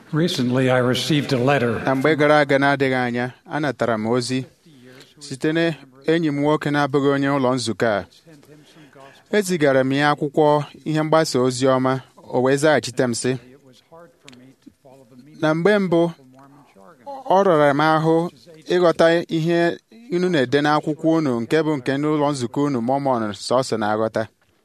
Recently, I received a letter na mgbe gara aga na-adịghị anya anatara m ozi site na enyi m nwoke na-abụghị onye ụlọ nzukọ a ezigara m ya akwụkwọ ihe mgbasa ozi ọma o wee zaghachite m sị it was hard for me to follow the meaning na mgbe mbụ of Mormon jargon. ọ rara m ahụ ịghọta ihe unu na-ede n'akwụkwọ unu nke bụ nke n'ụlọ nzukọ unu mọmọn sọsọ na-aghọta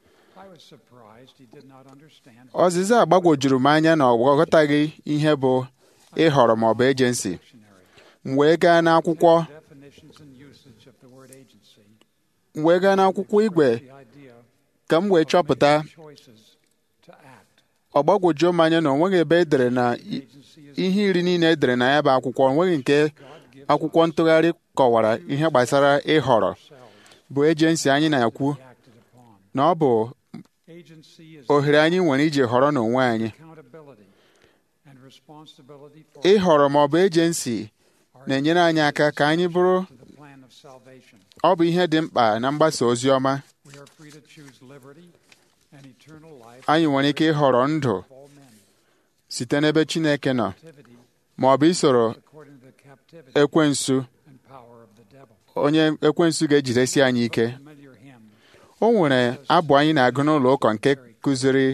I was surprised he did not understand ọzịza a gbagwojuru m anya na ọ ghọtaghị ihe bụ ịhọrọ maọbụ ejensi dictionary m wee gaa n'akwụkwọ definitions and usage of the word agency. m wee gaa n'akwụkwọ igwe The idea ka m wee chọpụta of choices to act. ọ gbagwojuo m anya na o nweghị ebe edere na i- Agency is ihe iri niile edere na ya bụ akwụkwọ o nweghị nke God-given akwụkwọ ntụgharị kọwara ihe gbasara ịhọrọ ourselves bụ ejensi anyị na-ekwu to be acted upon. na ọ bụ Agency is ohere anyị nwere iji họrọ n'onwe anyị accountability and responsibility for ịhọrọ ma ọ bụ ejensi our na-enyere anyị aka ka anyị bụrụ to the plan of salvation. ọ bụ ihe dị mkpa na mgbasa ozi ọma We are free to choose liberty and eternal life anyị nwere ike ịhọrọ ndụ of all men. site n'ebe Chineke nọ Captivity ma ọ bụ isoro according to the captivity ekwensu and power of the devil. onye ekwensu ga-ejidesi anyị ike Familiar hymn. o nwere abụ anyị na-agụ n'ụlọ ụka nke kụziri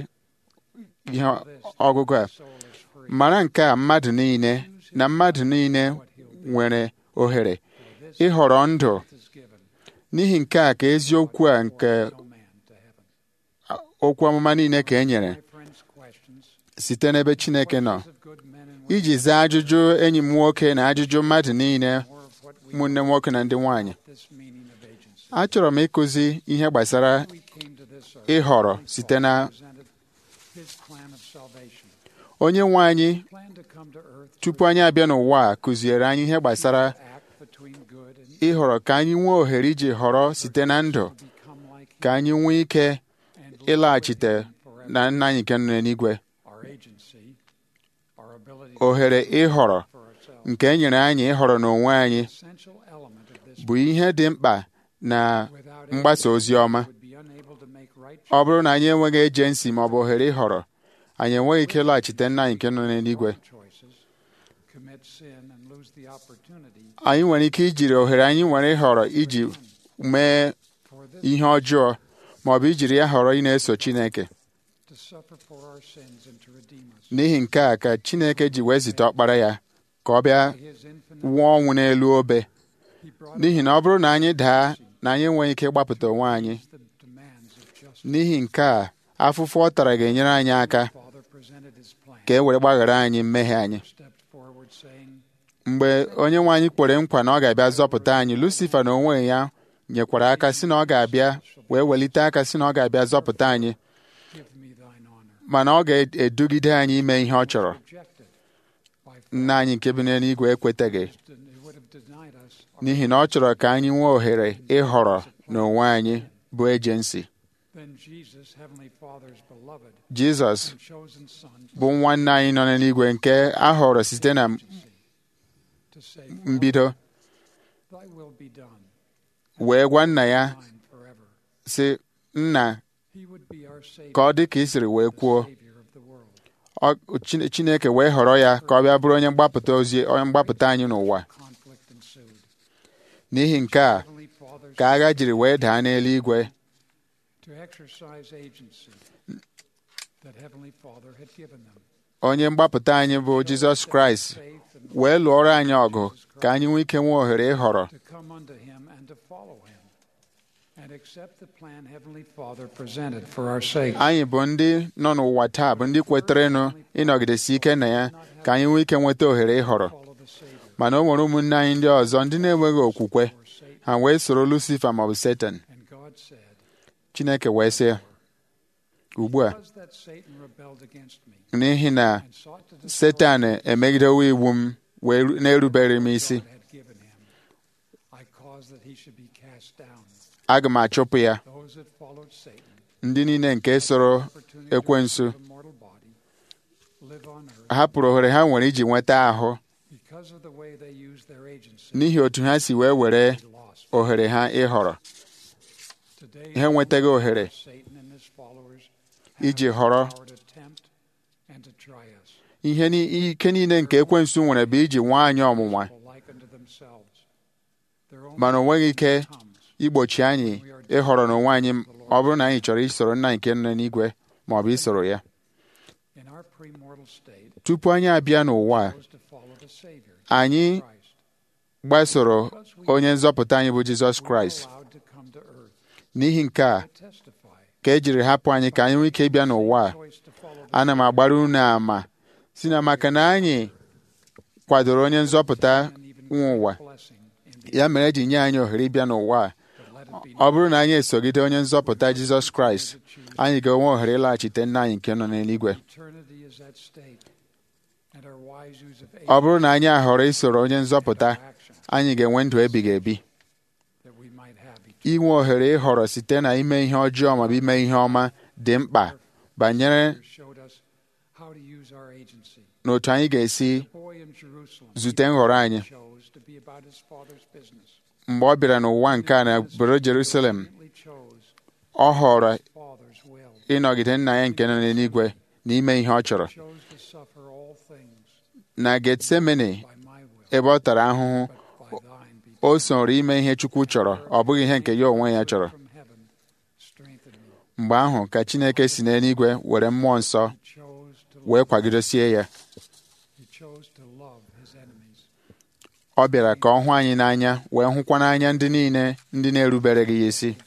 ihe ọgụgụ a Soul is free. mara nke a mmadụ niile na mmadụ niile nwere ohere ịhọrọ ndụ is given. n'ihi nke a ka eziokwu a nke No man to heaven. okwu amụma niile ka e nyere My friends' questions. site n'ebe Chineke nọ Questions of good men and women. iji zaa ajụjụ enyi m nwoke na ajụjụ mmadụ niile More of what we ụmụnne m nwoke na ndị nwanyị this meaning of agency. achọrọ m ịkụzi ihe gbasara We came to this earth. ịhọrọ site na presented his plan of salvation. onye nwe anyị Plan to come to earth tupu anyị abịa n'ụwa a kụziere anyị ihe gbasara to act between good and ịhọrọ ka anyị nwee ohere iji họrọ site na ndụ become like him ka anyị nwee ike and live with ịlaghachite him forever. na nna anyị nke nọ n'eluigwe Our agency, our ability ohere ịhọrọ for ourselves, nke e nyere anyị ịhọrọ n'onwe anyị essential element of this bụ ihe dị mkpa na without mgbasa ozi ọma would be unable to make right ọ bụrụ na anyị enweghị ejensi ma ọ bụ ohere ịhọrọ anyị enweghị ike ịlaghachite nna anyị nke nọ n'eluigwe choices, commit sin and lose the opportunity anyị nwere ike ijiri ohere anyị nwere ịhọrọ iji mee for this ihe ọjọọ ma ọ bụ ijiri ya họrọ ị na-eso Chineke to suffer for our sins and to redeem us. n'ihi nke a ka Chineke ji wee zite ọkpara ya ka ọ bịa By his infinite nwụọ ọnwụ n'elu obe he brought n'ihi na ọ bụrụ na anyị daa na anyị enweghị ike ịgbapụta onwe anyị the demands of justice. n'ihi nke a afụfụ ọ tara ga-enyere anyị aka Father presented his plan. ka e were gbaghara anyị mmehie anyị Stepped forward saying, mgbe onye nwe anyị kwere nkwa na ọ ga-abịa zọpụta anyị Lucifer na onwe ya nyekwara aka si na ọ ga-abịa wee welite aka si na ọ ga-abịa zọpụta anyị Give me thine honor. mana ọ ga-edugide anyị ime ihe ọ chọrọ Rejected by nna anyị nke bi n'eluigwe ekwetaghị It would have denied us our n'ihi na ọ chọrọ ka anyị nwee ohere ịhọrọ n'onwe anyị bụ ejensi then Jesus, Heavenly Father's beloved Jizọs and chosen Son, bụ nwanne anyị nọ n'eluigwe nke a họrọ site na to say, mbido Thy will be done, wee gwa nna ya mine forever. sị nna He would be our Savior, ka ọ dị ka ị siri wee kwuo Savior of the world. Ọ- Chine- Chineke wee họrọ ya ka ọ bịa bụrụ onye mgbapụta ozi onye mgbapụta anyị n'ụwa Conflict ensued. n'ihi nke a Heavenly Father's ka agha jiri wee daa n'eluigwe to exercise agency that Heavenly Father had given them. onye mgbapụta anyị bụ Jizọs Kraịst Faith and wee lụọrọ anyị ọgụ ka anyị nwee ike nwee ohere ịhọrọ to come unto Him and to follow Him and accept the plan Heavenly Father presented for our sake. anyị bụ ndị nọ n'ụwa taa bụ ndị kweterenụ ịnọgidesi ike na ya ka anyị nwee ike nweta ohere ịhọrọ Follow the Savior mana o nwere ụmụnne anyị ndị ọzọ ndị na-enweghị okwukwe or Satan. ha wee soro Lucifer maọbụ Satan And God said, Chineke wee sị ugbu a Because that Satan rebelled against me n'ihi na and sought to destroy Setan emegidewo iwu m wee na-erubere m isi God had given him, I caused that he should be cast down. aga m achụpụ ya Those that followed Satan, ndị niile nke soro opportunity to ekwensu receive a mortal body, live on earth hapụrụ ohere ha nwere iji nweta ahụ because of the way they used their agency. n'ihi otu ha si wee were they lost. ohere ha ịhọrọ Today, ha enwetaghị ohere Satan and his followers iji have the họrọ power to tempt and to try us. ihe ni- ike niile nke ekwensu nwere bụ iji nwee anyị ọnwụnwa like unto themselves. Their own mana o nweghị ike comes. igbochi anyị ịhọrọ n'onwe anyị ọ bụrụ na anyị chọrọ isoro nna nke nọ n'igwe ma ọ bụ isoro ya In our premortal state, tupu anyị abịa n'ụwa a, chose to follow the Savior, anyị Christ. gbasoro onye nzọpụta anyị bụ Jizọs We were Kraịst allowed to come to earth n'ihi nke a to testify. ka e jiri hapụ anyị ka anyị nwee ike ịbịa n'ụwa a Choice to follow the ana m agbara unu ama si na maka na anyị kwadoro onye nzọpụta and even nwe ụwa blessing in the ya mere eji nye anyị ohere ịbịa n'ụwa a but let it be ọ bụrụ na anyị esogide onye nzọpụta Jizọs Kraịst anyị ga-enwe ohere ịlaghachite nna anyị nke nọ n'eluigwe eternity is at stake, and our wise use of ọ bụrụ na anyị ahọrọ isoro onye nzọpụta action anyị ga-enwe ndụ ebighị ebi that we might have eternal inwe ohere ịhọrọ site na ime ihe ọjọọ maọbụ ime ihe ọma dị mkpa banyere showed us how to use our agency. n'otu anyị ga-esi The boy in Jerusalem zute nhọrọ anyị chose to be about his father's business. mgbe ọ bịara n'ụwa nke a na obodo Jerusalem He chose ọ họrọ his father's will. ịnọgide nna ya nke nọ n'eluigwe na ime ihe ọ chọrọ chose to suffer all things na Getsemani by my will, ebe ọ tara ahụhụ but by thine be o soro ime ihe Chukwu chọrọ ọ bụghị ihe nke ya onwe ya chọrọ from heaven. Strengthen me. mgbe ahụ ka Chineke si n'eluigwe were mmụọ nsọ He chose to wee love, kwagidosie ya he chose to love his enemies. ọ bịara ka ọ hụ anyị n'anya wee hụkwa n'anya ndị niile ndị na-erubere gị ya isi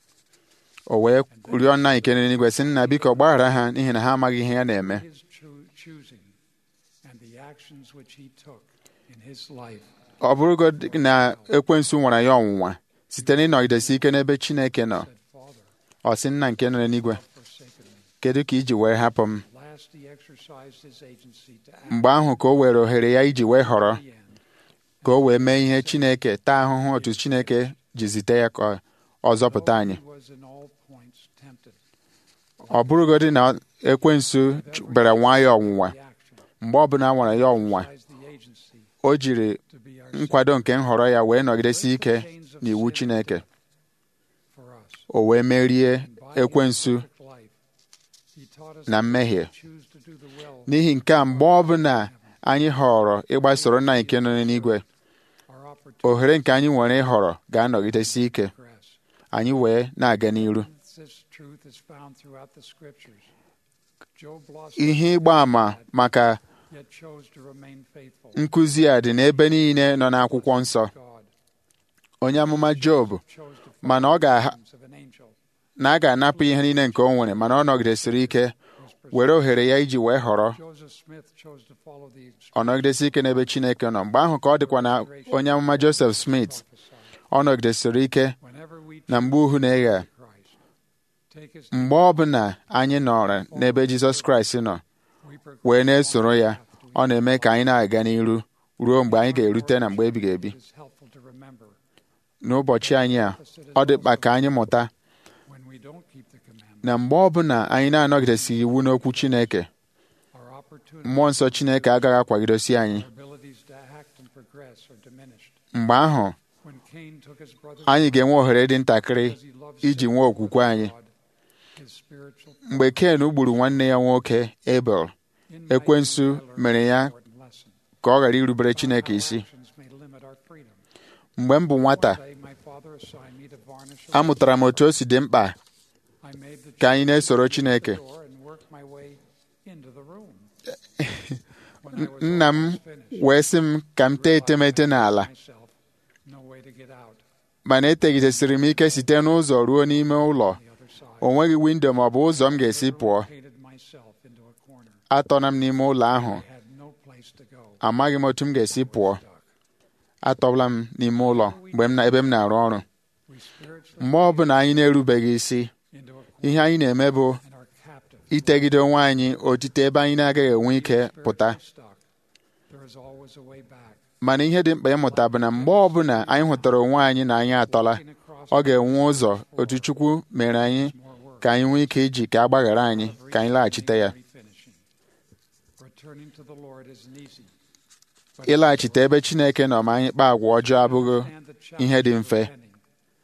o wee rịọ nna nke n'eluigwe sị nna biko gbaghara ha n'ihi na ha amaghị ihe ya na-eme His true choosing and the actions which he took in his life ọ bụrụgodị na ekwensu nwara ya ọnwụnwa site n'ịnọgidesi ike n'ebe Chineke nọ said, Father, ọ sị nna nke nọ n'eluigwe forsaken me. kedu ka iji wee hapụ m Last he exercised his agency to act mgbe ahụ ka o were ohere ya iji wee họrọ to the end. ka o wee mee ihe Chineke taa ahụhụ otu Chineke ji zite ya ka ọ zọpụta anyị Though he was in all points tempted, ọ bụrụgodị na ekwensu ch- bịara nwa ya ọnwụnwa the action, mgbe ọbụla a nwara ya ọnwụnwa exercised the agency o jiri to be our nkwado nke nhọrọ ya wee nọgidesi ike chains of n'iwu sin Chineke for us. o wee merie And by his ekwensu perfect life, he taught us na that we mmehie should choose to do the will n'ihi nke a mgbe ọbụla anyị họrọ ịgbasoro nna nke nọ n'eluigwe our opportunity ohere nke anyị nwere ịhọrọ ga-anọgidesi ike to progress. anyị wee na-aga n'iru This truth is found throughout the scriptures. Job lost ihe ịgba àmà maka yet chose to remain faithful. nkụzi a dị n'ebe niile nọ n'akwụkwọ nsọ God onye amụma Job chose to mana ọ ga follow of an angel na a ga-anapụ ihe niile nke o nwere mana ọ nọgidesiri ike was pursued. were ohere ya iji wee họrọ Joseph Smith chose to follow the ọ nọgidesi ike n'ebe Chineke nọ mgbe ahụ ka ọ dịkwa na onye amụma Joseph Smith prophesied. ọ nọgidesiri ike Whenever we na mgbe uhu na-eghe choose Christ, take his mgbe ọbụla anyị nọrọ n'ebe Jizọs Kraịst nọ we progress wee na-esoro ya path to ọ na-eme ka anyị na-aga n'iru ruo mgbe anyị ga-erute na mgbe ebighị ebi It is helpful to remember n'ụbọchị anyị a ọ dị mkpa ka anyị mụta when we don't keep the commandment, na mgbe ọbụla anyị na-anọgidesighị iwu n'okwu Chineke our opportunity, mmụọ nsọ Chineke agaghị akwagidosi anyị our abilities to act and progress are diminished. mgbe ahụ When Cain took his brother's anyị ga-enwe ohere dị ntakịrị because he loved iji sin nwee okwukwe anyị God, his spiritual mgbe Ken gburu nwanne ya nwoke Abel In ekwensu my youth, I learned mere ya an important lesson. ka ọ ghara irubere Chineke Our isi actions may limit our freedom. mgbe m bụ nwata One day, my father assigned me to varnish a amụtara m otu o si dị mkpa I made the ka anyị choice na-esoro to Chineke. the door and work my way into the room. When I was nna m almost finished, wee sị m ka m tee etemete n'ala myself, no way to get out mana etegidesịrị m ike site n'ụzọ ruo n'ime ụlọ the other side. o nweghị windo ma ọ bụ ụzọ m ga-esi pụọ Painted myself into a corner. atọna m n'ime ụlọ ahụ I had no place to go. amaghị m otu m ga-esi pụọ Stuck. atọbụla m n'ime ụlọ mgbe m na ebe m na-arụ ọrụ We spiritually mgbe ọ bụla anyị na-erubeghị isi into a corner ihe anyị na-eme bụ and are captive. itegide onwe anyị otite ebe anyị na-agaghị enwe ike pụta Spiritually stuck. There is always a way back. mana ihe dị mkpa ịmụta bụ na mgbe ọbụla anyị hụtara onwe anyị na anyị atọla Walking across ọ ga-enwe ụzọ otu Chukwu mere anyị more work. ka anyị nwee ike iji ka a gbaghara anyị ka anyị laghachite ya Refinishing. Returning to the Lord isn't easy. But ịlaghachite ebe Chineke nọ ma anyị kpaa agwa ọjọọ abụghị understand the ihe dị challenge of mfe. repenting.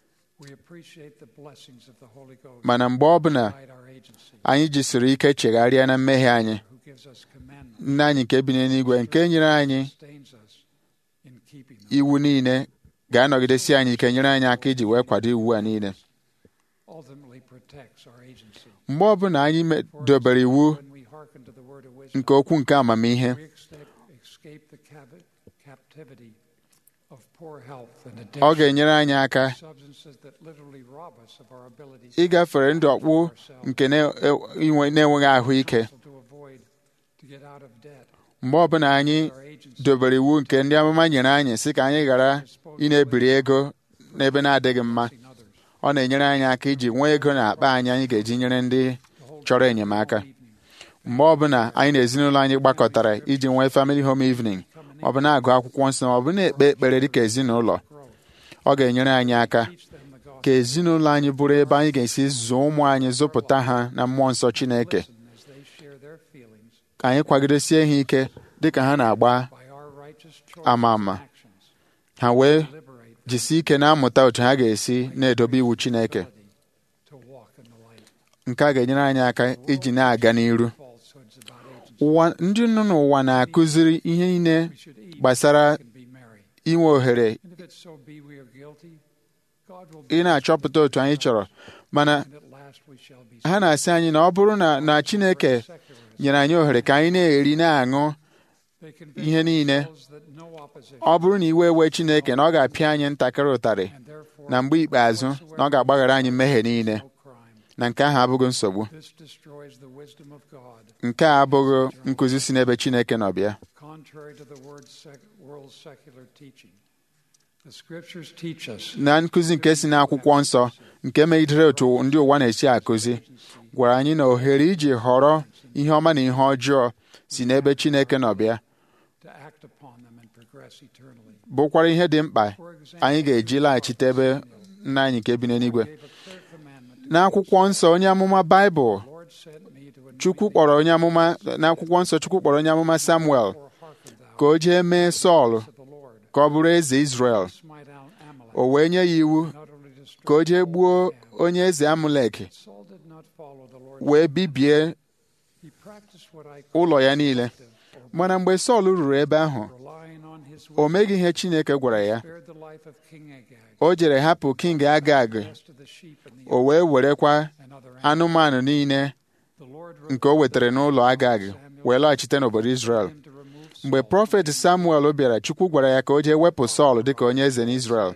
We appreciate the blessings of the Holy Ghost mana mgbe ọbụla guide our agency, anyị jisiri ike chegharịa na mmehie anyị who gives us commandments, nna anyị nke bi n'eluigwe nke nyere anyị sustains us in keeping them, iwu niile ga-anọgidesi anyị ike nyere anyị aka iji wee kwado iwu a niile ultimately protects our agency. mgbe ọbụla anyị me- dobere iwu When we hearken to the word of wisdom, nke okwu nke amamihe we escape, escape the cavi- captivity of poor health and ọ addiction, ga-enyere anyị aka substances that literally rob us of our ability ịgafere ndụ ọkpụ nke na- e- inwe- na-enweghị ahụike counsel to avoid to get out of debt. mgbe ọbụla anyị Our agency dobere iwu nke ndị amụma nyere anyị sị ka anyị ghara ị na-ebiri ego n'ebe na-adịghị mma in others. ọ na-enyere anyị aka iji nwee ego na akpa anyị anyị ga-eji nyere ndị The whole chọrọ enyemaka evening, mgbe ọbụla anyị na ezinụlọ anyị gbakọtara iji nwee family home evening ma ọ bụ na-agụ akwụkwọ nsọ ma ọ bụ na-ekpe ekpere dịka ezinụlọ growth. ọ ga-enyere anyị aka Teach them the gospel. ka ezinụlọ anyị bụrụ ebe anyị ga-esi zụọ ụmụ anyị zụpụta ha na mmụọ nsọ Chineke Listen as they share their feelings ka anyị kwagidesie ha ike dịka ha na-agba by our righteous choices Ama and ama. actions. ha wee Liberate them jisie ike na-amụta otu ha ga-esi na-edobe iwu Chineke ability to walk in the light. nke a ga-enyere anyị aka iji na-aga n'iru Falsehoods about agency. ụwa ndị nọ n'ụwa na-akụziri ihe niile We should eat, gbasara drink, and be merry. inwe ohere And if it so be we are guilty, God will ị na-achọpụta otu anyị chọrọ mana and at last we shall be ha na-asị anyị na ọ bụrụ na na Chineke secularists. nyere anyị ohere ka anyị na-eri na-aṅụ They convince ihe niile themselves that no opposition ọ bụrụ na iwe wee Chineke na ọ ga-apịa anyị ntakịrị ụtarị and therefore na mgbe ikpeazụ na ọ ga-agbaghara anyị mmehie niile no crime. na nke ahụ abụghị nsogbu This destroys the wisdom of God, nke a abụghị nkụzi si n'ebe Chineke nọ bịa contrary to the word sec- world's secular teaching. The scriptures teach us na nkụzi nke si n'akwụkwọ nsọ nke megidere otu ndị ụwa na-esi akụzi gwara anyị na ohere iji họrọ ihe ọma na ihe ọjọọ si n'ebe Chineke nọ bịa to act upon them and progress eternally. bụkwara ihe dị mkpa For example, anyị ga-eji laghachite ebe nna anyị nke bi n'eluigwe gave a clear commandment. n'akwụkwọ nsọ onye amụma Baịbụl The Lord sent me to anoint Chukwu thee, kpọrọ onye amụma n'akwụkwọ nsọ Chukwu kpọrọ onye amụma Samuel therefore hearken thou ka o jee mee Sọl to the Lord. ka ọ bụrụ eze Izrel Smite out Amalek, o wee nye ya iwu and utterly destroy ka o jee gbuo Agag. onye eze Amulek Saul did not follow the Lord. wee bibie He practiced what I ụlọ ya niile call mana mgbe Sọl ruru ebe ahụ relying on his o word, meghị ihe Chineke gwara ya spared the life of King Agag, o jere hapụ King Agag the rest of the sheep and the o wee werekwa and other animals. anụmanụ niile The Lord nke o wetara n'ụlọ Agag wee lọghachite n'obodo Izrel mgbe prọfet Samuel bịara Chukwu gwara ya ka o jee wepụ Sọl dịka onye eze n'Izrel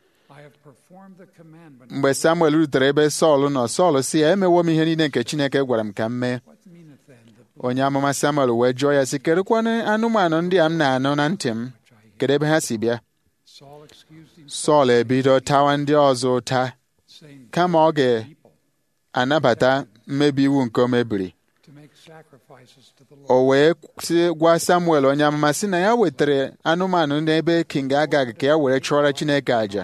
mgbe Samuel rutere ebe Sọl nọ Sọl si ya emewo m ihe niile nke Chineke gwara m ka m mee onye amụma Samuel wee jụọ ya sị kedụkwanụ anụmanụ ndị a m na-anụ na ntị m kedu ebe ha si bịa Sọl ebido tawa ndị ọzọ ụta kama ọ ga-anabata mmebi iwu nke o mebiri o wee sị gwa Samuel onye amụma sị na ya wetara anụmanụ n'ebe King Agag ka ya were chụọra Chineke àjà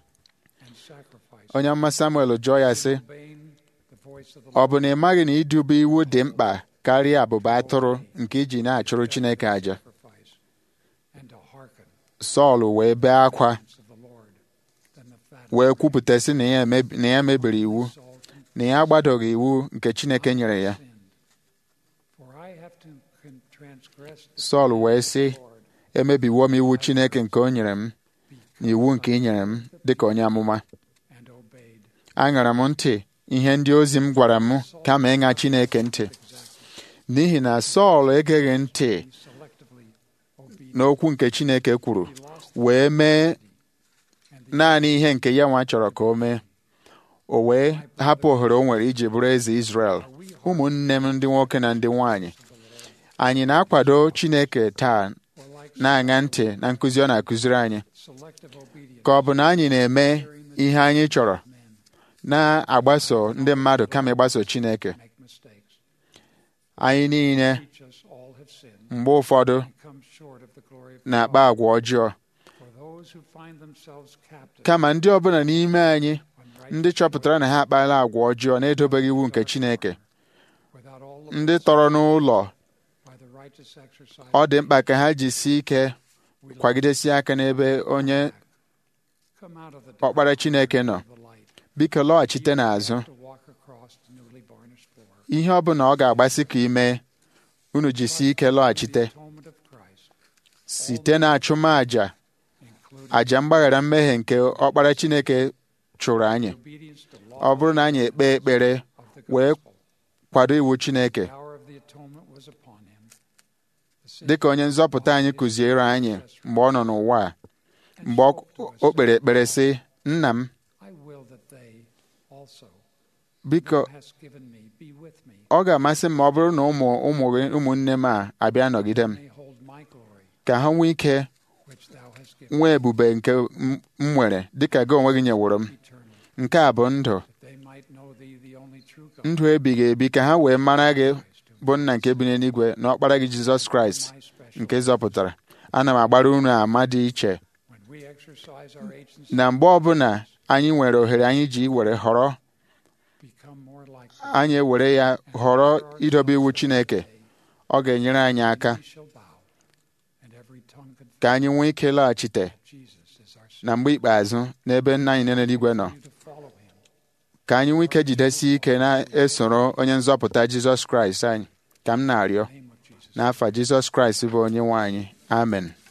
onye amụma Samuel jụọ ya sị ọ bụ na ị maghị na idube iwu dị mkpa karịa abụba atụrụ nke iji na-achụrụ Chineke àjà Sọl wee bee akwa wee kwupụta sị na ya mebiri iwu na ya agbadoghị iwu nke Chineke nyere ya Sọl wee sị emebiwo m iwu Chineke nke o nyere m na iwu nke ị nyere m dịka onye amụma aṅara m ntị ihe ndị ozi m gwara m kama ịṅa Chineke ntị n'ihi na Sọl egeghị ntị n'okwu nke Chineke kwuru wee mee naanị ihe nke ya nwa chọrọ ka o mee o wee hapụ ohere o nwere iji bụrụ eze Izrel ụmụnne m ndị nwoke na ndị nwanyị anyị na-akwado Chineke taa na-aṅa ntị na nkụzi ọ na-akụziri anyị ka ọ bụ na anyị na-eme ihe anyị chọrọ na-agbaso ndị mmadụ kama ịgbaso Chineke anyị niile mgbe ụfọdụ na-akpa agwa ọjọọ kama ndị ọbụla n'ime anyị ndị chọpụtara na ha akpala agwa ọjọọ na-edobeghị iwu nke Chineke ndị tọrọ n'ụlọ ọ dị mkpa ka ha jisie ike kwagidesie aka n'ebe onye ọkpara Chineke nọ biko lọghachite n'azụ to walk across the newly varnished floor. ihe ọ bụla ọ ga-agbasị ka ime unu jisi ike lọghachite Atonement of Christ, site na achụmaja including aja mgbaghara mmehie nke ọkpara Chineke chụrụ anyị obedience to ọ law bụrụ na anyị ekpe ekpere of the wee gospel. kwado iwu Chineke The power of the atonement was upon him. The sin dịka onye nzọpụta anyị kụziere anyị mgbe ọ nọ n'ụwa a mgbe ọ o kpere ekpere sị nna m I will that they also biko thou hast given me be with me, ọ ga-amasị m ma ọ bụrụ na ụmụ ụmụ gị ụmụnne m a abịa nọgide m may hold my glory ka ha nwee ike which thou hast given nwee ebube nke m m nwere dịka gị onwe gị nyeworo m eternally, nke a bụ ndụ that they might know thee, the only true God, ndụ ebighị ebi ka ha wee mara gị bụ nna nke bi n'eluigwe na ọkpara gị Jizọs Kraịst my special. nke zọpụtara ana m agbara unu ama dị iche When we exercise our agency, na mgbe ọbụla anyị nwere ohere anyị ji were họrọ become more like anyị ewere ya họrọ idobe iwu Chineke ọ ga-enyere anyị aka we shall bow, and every tongue confess ka anyị nwee ike laghachite Jesus is our na mgbe ikpeazụ n'ebe nna anyị nọ n'eluigwe nọ Savior, to follow him. ka anyị nwee ike jidesie ike na-esoro onye nzọpụta Jizọs Kraịst anyị ka m na-arịọ In the name of Jesus. n'afa Jizọs Kraịst bụ onye nwe anyị amen